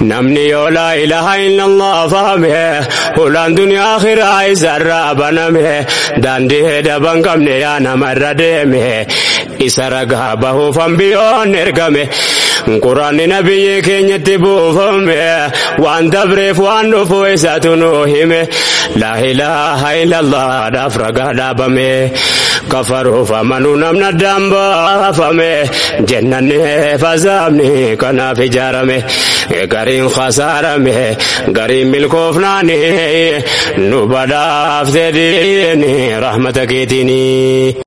namni yoo laa ilaha illallah fahame hulaan duniyaa akhiraa isarraa baname daandii daban qabne yaa namarra deeme isa ragaa bahuuf hambiyoon ergame quraanni nabiyyi keenyatti buufame waan dabreef waan dhufu isatu nu hime laa ilaha illallah dhaaf ragaa dhaabame kafaruuf amanuu namna addaan baafame jennanni fazaabni kanaaf ijaarame gariin khasaarame gariin milkoofnaani nu badhaafte diini rahmata keetiini.